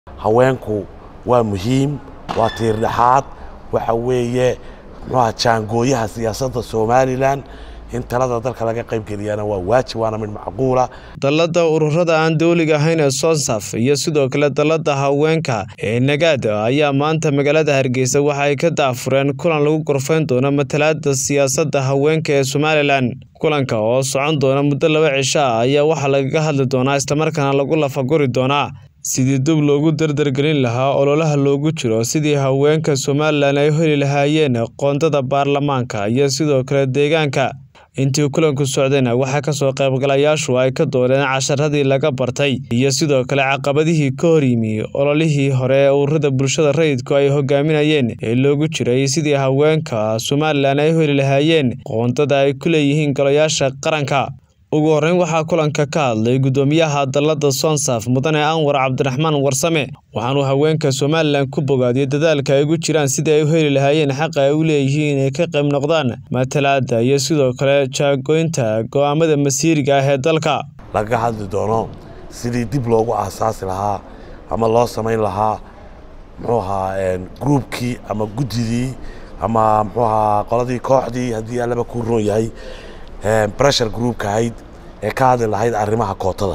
haweenku waa muhiim waa tiirdhexaad waxa weeye muxuaha jaangooyaha siyaasadda somalilan in talada dalka laga qaybgeliyana waa waajib waana mid macquula dallada ururada aan dowliga ahayn ee sonsaf iyo sidoo kale dallada haweenka ee nagaad ayaa maanta magaalada hargeysa waxa ay ka daafureen kulan lagu gorfayn doono matalaada siyaasadda haweenka ee somalilan kulanka oo socon doona muddo laba cisho ah ayaa waxaa lagaga hadli doonaa islamarkaana lagu lafaguri doonaa sidii dub loogu dardargelin lahaa ololaha loogu jiro sidii haweenka somalilan ay heli lahaayeen qoondada baarlamaanka iyo sidoo kale deegaanka intii kulanku socdayna waxaa kasoo qaybgalayaashu ay ka dooneen casharadii laga bartay iyo sidoo kale caqabadihii ka hor yimi ololihii hore ee ururada bulshada rayidku ay hogaaminayeen ee loogu jiray sidii haweenka somalilan ay heli lahaayeen qoondada ay ku leeyihiin golayaasha qaranka ugu horreyn waxaa kulanka ka hadlay guddoomiyaha dallada sonsaf mudane anwar cabdiraxmaan warsame waxaanuu haweenka somalilan ku bogaadiyey dadaalka ay ugu jiraan sidii ay u heli lahaayeen xaqa ay u leeyihiin inay ka qayb noqdaan matalaada iyo sidoo kale jaagoynta go'aamada masiiriga ah ee dalka lagaga hadli doono sidii dib loogu aasaasi lahaa ama loo samayn lahaa muxuu ahaa gruubkii ama guddidii ama muxuu ahaa qoladii kooxdii haddii allaba ku roon yahay breshar groupka ahayd ee ka hadli lahayd arrimaha kootada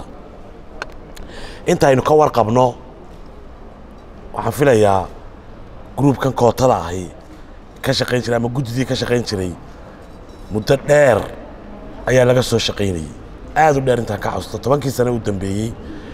intaynu ka warqabno waxaan filayaa gruubkan kootada ahi ka shaqayn jiray ama guddidii ka shaqayn jiray muddo dheer ayaa laga soo shaqaynayey aad u dheer intaan ka xasuusto tobankii sane u dambeeyey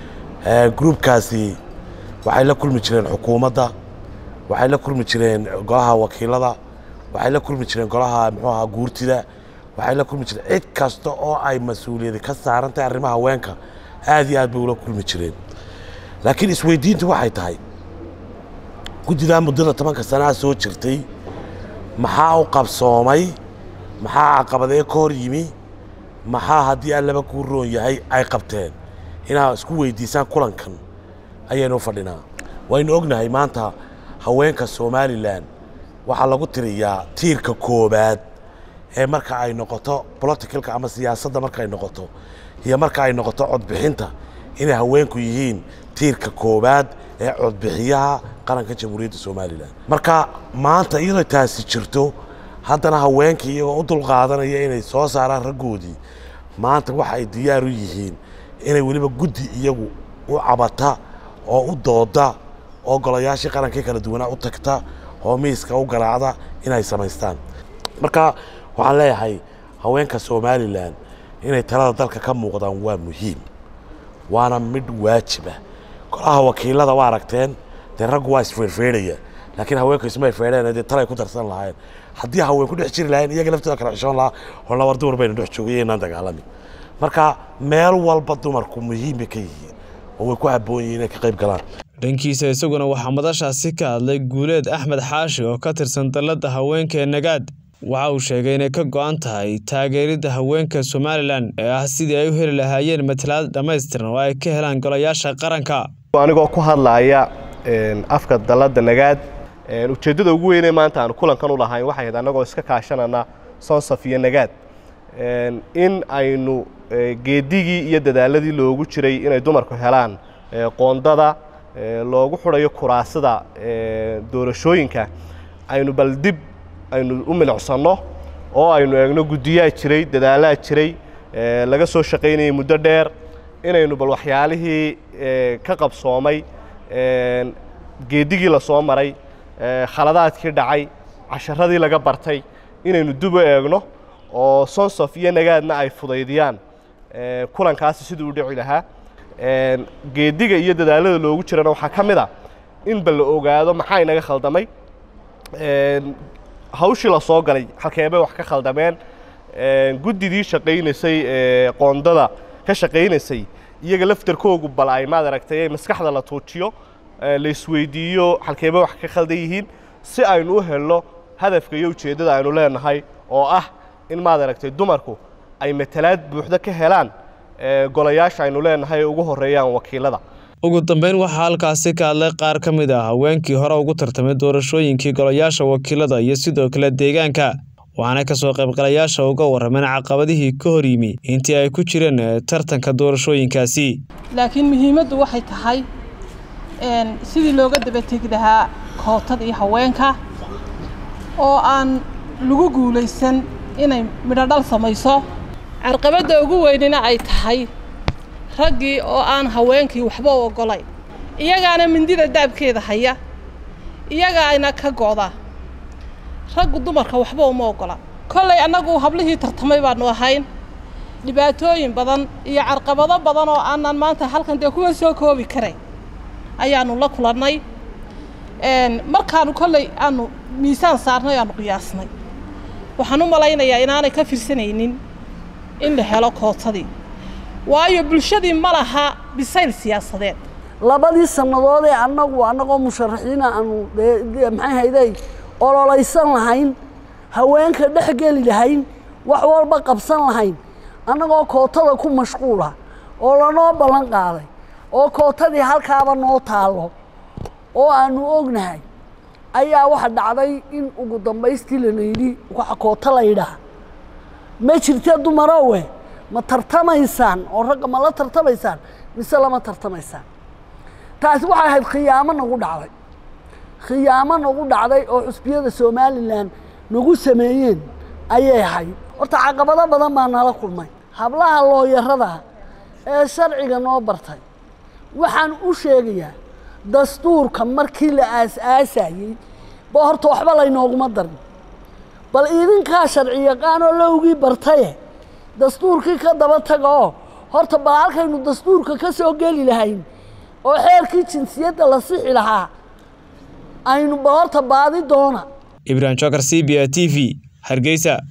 gruubkaasi waxay la kulmi jireen xukuumadda waxay la kulmi jireen golaha wakiilada waxay la kulmi jireen golaha muxuu ahaa guurtida waxay la kulmi jireen cid kasta oo ay mas-uuliyadi ka saaran tahay arrimaha haweenka aad iyo aad bay ula kulmi jireen laakiin isweydiintu waxay tahay guddidaa muddada tobanka sanaa soo jirtay maxaa u qabsoomay maxaa caqabadee ka hor yimi maxaa haddii allaba kuu roon yahay ay qabteen inaad isku weydiisaan kulankan ayaynu u fadhinaa waynu ognahay maanta haweenka somalilan waxaa lagu tiriyaa tiirka koobaad ee marka ay noqoto politicalka ama siyaasadda marka ay noqoto iyo marka ay noqoto codbixinta inay haweenku yihiin tiirka koobaad ee codbixiyaha qaranka jamhuuriyadda somalilan marka maanta iyadoo taasi jirto haddana haweenkii iyagoo u dulqaadanaya inay soo saaraan raggoodii maanta waxa ay diyaar u yihiin inay weliba guddi iyagu u cabata oo u dooda oo golayaashii qarankii kala duwanaa u tagta oo miiska u garaacda inay samaystaan marka waxaan leeyahay haweenka somalilan inay talada dalka ka muuqdaan waa muhiim waana midh waajiba golaha wakiilada waa aragteen dee raggu waa isfeerfeerhaya laakiin haweenku ismay feedheen dee talay ku darsan lahayn haddii haween ku dhex jiri lahayn iyaga laftooda kala xishoon lahaa horna war dumar baynu dhex joogay inaan dagaalamin marka meel walba dumarku muhiim bay ka yihiin oo way ku habboon yihiin inay ka qayb galaan dhankiisa isaguna waxaa madashaasi ka hadlay guuleed axmed xaashi oo ka tirsan dallada haweenka ee nagaad waxa uu sheegay inay ka go-an tahay taageeridda haweenka somalilan ee ah sidii ay u heli lahaayeen matalaad dhammaystiran oo ay ka helaan golayaasha qaranka anigoo ku hadlaaya afka dallada nagaad ujeeddada ugu weynee maanta aanu kulankan u lahayn waxay ahayd annagoo iska kaashanana sonsaf iyo nagaad in aynu geedigii iyo dadaaladii loogu jiray inay dumarku helaan qoondada loogu xudhayo kuraasada doorashooyinka aynu bal dib aynu u milicsanno oo aynu eegno guddiyaa jiray dadaalaa jiray laga soo shaqaynayay muddo dheer inaynu bal waxyaalihii ka qabsoomay geedigii la soo maray khaladaadkii dhacay casharadii laga bartay inaynu dib u eegno oo sonsof iyo nagaadna ay fudaydiyaan kulankaasi siduu u dhici lahaa geediga iyo dadaalada loogu jirana waxaa ka mid a in bal la ogaado maxaa inaga khaldamay hawshii la soo galay halkeebay wax ka khaldameen guddidii shaqaynaysay qoondada ka shaqaynaysay iyaga laftarkoogu bal ay maad aragtay maskaxda la tuujiyo la isweydiiyo halkeebay wax ka khaldan yihiin si aynu u helno hadafka iyo ujeeddada aynu leenahay oo ah in maad aragtay dumarku ay matalaad buuxda ka helaan golayaasha aynu leenahay ee ugu horreeyaan wakiilada ugu dambeyn waxaa halkaasi ka hadlay qaar ka mid ah haweenkii hore ugu tartamay doorashooyinkii golayaasha wakiilada iyo sidoo kale deegaanka waxaana kasoo qaybgalayaasha uga warrameen caqabadihii ka hor yimi intii ay ku jireen tartanka doorashooyinkaasi laakiin muhiimaddu waxay tahay sidii looga dabategi lahaa kootada iyo haweenka oo aan lagu guulaysan inay midho dhal samayso carqabadda ugu weynina ay tahay raggii oo aan haweenkii waxba u oggolayn iyagaana mindida daabkeeda haya iyaga ayna ka go'da raggu dumarka waxba uma oggola kollay annagu hablihii tartamay baanu ahayn dhibaatooyin badan iyo carqabado badan oo aanan maanta halkan dee kuwa soo koobi karayn ayaanu la kulannay markaanu kolley aanu miisaan saarnay aanu qiyaasnay waxaan u malaynayaa inaanay ka firsanaynin in la helo kootadii waayo bulshadii ma laha bisayl siyaasadeed labadii sannadood ee annagu annagoo musharaxiina aanu maxay hayday ololaysan lahayn haweenka dhex geli lahayn wax walba qabsan lahayn annagoo kootada ku mashquula oo lanoo ballan qaaday oo kootadii halkaaba noo taallo oo aanu ognahay ayaa waxa dhacday in ugu dambaystii lana yidhi waxa koota la yidhaah ma jirte dumarowe ma tartamaysaan oo ragga ma la tartamaysaan mise lama tartamaysaan taasi waxay ahayd khiyaamo nagu dhacday khiyaamo nagu dhacday oo xusbiyada somalilan nagu sameeyeen ayay ahayd horta caqabado badan baa nala kulmay hablaha looyarada ee sharciga noo bartay waxaan u sheegayaa dastuurka markii la aas-aasayey ba horta waxba laynooguma darin bal idinkaa sharci yaqaanoo lowgii bartaye dastuurkii ka daba taga oo horta bal halkaynu dastuurka ka soo geli lahayn oo xeerkii jinsiyadda la sixi lahaa aynu ba horta baadi doona ibrahim jokar c b a t v hargeysa